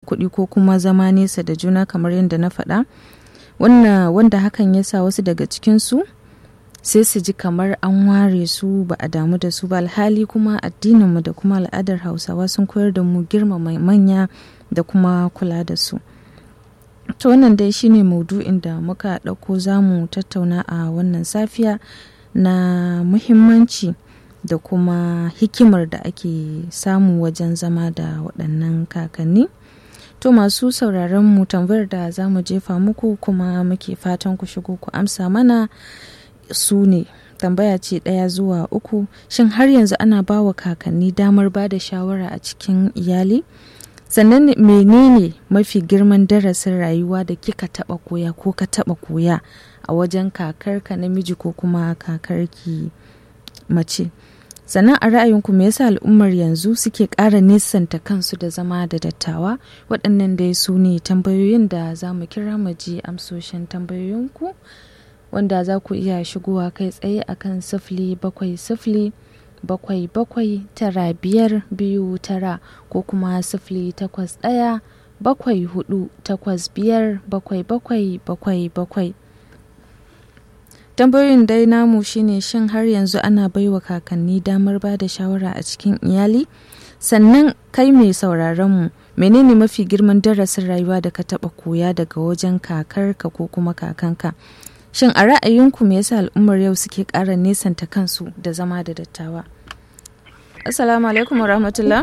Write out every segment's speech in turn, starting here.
kuɗi ko kuma zama nesa da juna kamar yadda na faɗa wanda hakan ya sa wasu daga cikinsu sai su ji kamar an ware su ba a damu da su ba alhali kuma addininmu da kuma al'adar hausawa sun koyar da mu girmama manya da kuma kula da su to wannan dai shine maudu'in da muka ɗauko za mu tattauna a wannan safiya na muhimmanci da kuma hikimar da ake samu wajen zama da waɗannan kakanni to masu sauraron mu tambayar da za mu jefa muku kuma muke fatan ku shigo ku amsa mana su ne tambaya ce ɗaya zuwa uku shin har yanzu ana ba wa kakanni damar ba da shawara a cikin iyali sannan menene mafi girman darasin rayuwa da kika taɓa koya ko ka taɓa koya a wajen kakarka namiji ko kuma kakarki mace sannan a ra'ayinku me yasa al'ummar yanzu suke ƙara nesanta kansu da zama da dattawa waɗannan dai su ne tambayoyin da za mu kira mu ji amsoshin tambayoyinku wanda za ku iya shigowa kai tsaye akan sifili bakwai sifili bakwai bakwai tara biyar biyu tara ko kuma sifili takwas ɗaya bakwai hudu takwas biyar bakwai bakwai bakwai bakwai tambayoyin dai namu shine shin har yanzu ana baiwa kakanni damar ba da shawara a cikin iyali sannan kai mai sauraron mu menene mafi girman darasin rayuwa da ka taba koya daga wajen kakarka ko kuma kakanka shin a ra'ayinku me yasa al'ummar yau suke ƙara nesanta kansu da zama da dattawa assalamu alaikum wa rahmatullah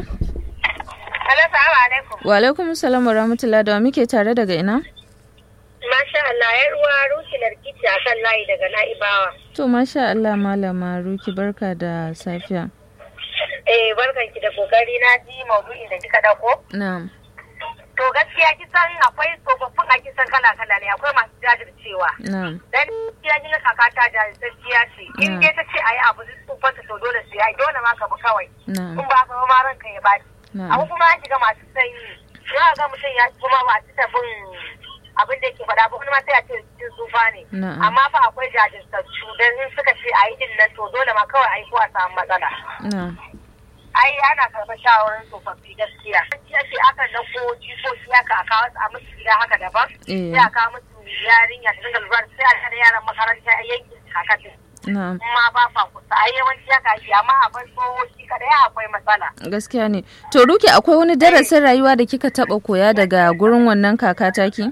wa alaikum salam wa rahmatullah da wa muke tare daga ina Masha Allah, ya ruwa Ruki Larkici a kan layi daga Na'ibawa. To, masha Allah, Malama Ruki, barka da safiya. Eh, barkan ki da kokari na ji maudu'in da kika dauko. Na'am. To gaskiya kisan akwai tsofaffin a kisan kala-kala ne, akwai masu jajircewa. Na'am. Dan ya ji kaka ta jajirtacciya ce. In dai ta ce ayi abu tsufansa to dole su yi, dole ma ka bi kawai. Na'am. In ba ka ma ranka ya baci. Na'am. Abu kuma an shiga masu sanyi. Za ga mutum ya kuma ba su bin abin da yake faɗa ba wani ma sai a ce cikin tsufa ne Na'am. amma fa akwai jajirtattu dan in suka ce a yi din nan to dole ma kawai a yi ko a samu matsala Na'am. ai ana karɓar shawarar tsofaffi gaskiya gaskiya ce akan nan ko jikoki haka a kawo su a musu gida haka daban Eh. sai a kawo musu yarinya ta dinga lura da- sai a tare yaran makaranta a yankin kakatin Na'am. kuma ba fa kusa ai yawanci haka ake amma akwai tsoho shi kadai akwai matsala Gaskiya ne. To, Ruki, akwai wani darasin rayuwa da kika taba koya daga gurin wannan kaka taki?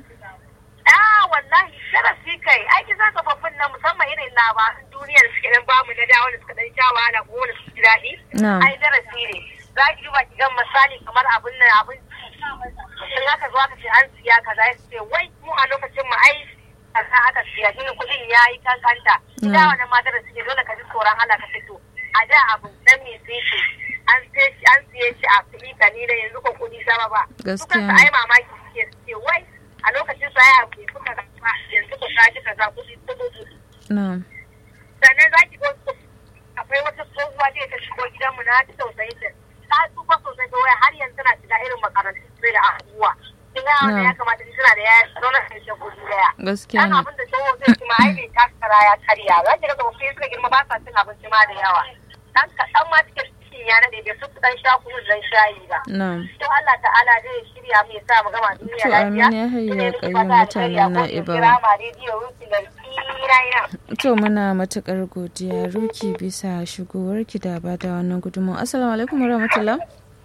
Ah wallahi sharafi kai ai kin san tsofaffin nan musamman irin labaran duniya da suke dan bamu na dawo da suka dan sha wahala ko wanda suka ji daɗi. Na'am. Ai darasi ne. Za ki duba ki ga misali kamar abin nan abin in aka zo aka ce an siya kaza ya ce wai mu a lokacin mu ai kaza aka siya shi kuɗin ya yi kankanta. Ina Na'am. wannan ma darasi ne dole ka ji tsoron Allah ka fito. A da abu dan me sai shi an siye shi an siye shi a kuɗi kalila yanzu ko kuɗi sama ba. Su Gaskiya kansu ne. ai mamaki suke suke wai a lokacin sa ya abu kuka rasa yanzu ku kaji kaza kuɗi kuɗi Na'am. sannan za ki ga wasu akwai wata tsohuwa da ta shigo gidanmu na ji tausayin ta ta tsufa sosai ta waya har yanzu tana shiga irin makarantun sai da abubuwa kin ga wanda Na'am. ya kamata ni tana da ya zauna da shi guri daya Gaskiya dan ne. abin da tsoho zai ci ma ai bai takara ya karya za ki ga tsofaffi suka girma ba sa cin abinci ma da yawa dan kaɗan ma suke cikin ya nade bai fi su dan sha kunu da dan shayi ba Na'am. to Allah ta'ala zai shirya mu ya sa mu gama duniya To, lafiya. amin ya hayya Ina miki qayyum fata alheri a mutanen kotun Na'ibawa. Kirama rediyo Ruki Larki Raina. To, muna matukar godiya Ruki bisa shigowarki da ba da wannan gudunmawa. Assalamu alaikum wa rahmatullah.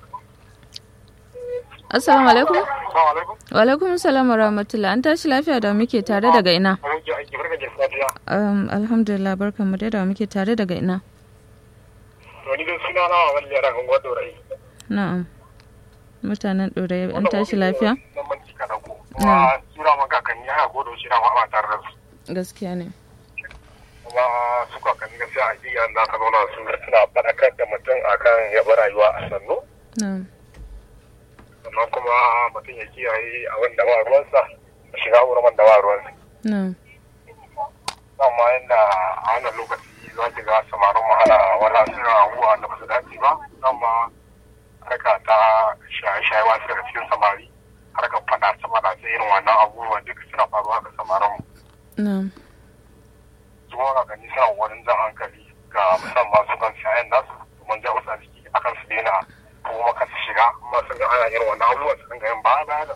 Assalamu alaikum. Assalamu alaikum. Wa alaikum salam wa rahmatullah. An tashi lafiya da muke tare daga ina? Abokin aiki barka da safiya. Um, alhamdulillah barkanmu dai da muke tare daga ina? To ni dai suna na wani yara kan gwado rai. Na'am. Mutanen ɗorayi an tashi lafiya? Nan man cika da ku. Na. Kuma sura man kakanni haka godo shi na ma ba tare da su. Gaskiya ne. Kuma su kakanni gaskiya a iya da aka zauna su suna faɗakar da mutum akan yaba rayuwa a sannu. Na'am. Sannan kuma mutum ya kiyaye a wanda ba ruwansa da shiga wurin wanda ba ruwansa. Na'am. Amma yadda a wannan lokaci za ki ga samarin mu ana wala suna abubuwa da ba su dace ba. Amma harka ta shaye-shaye wasu daga cikin samari harkar faɗa sama da irin wannan abubuwa duk suna faruwa ga samarin mu. Na'am. Kuma ga gani suna wurin jan hankali ga musamman su kan shayen nasu mun ja wasu a jiki akan su daina ko kuma kan su shiga amma sun ga ana irin wannan abubuwa su dinga yin baya baya da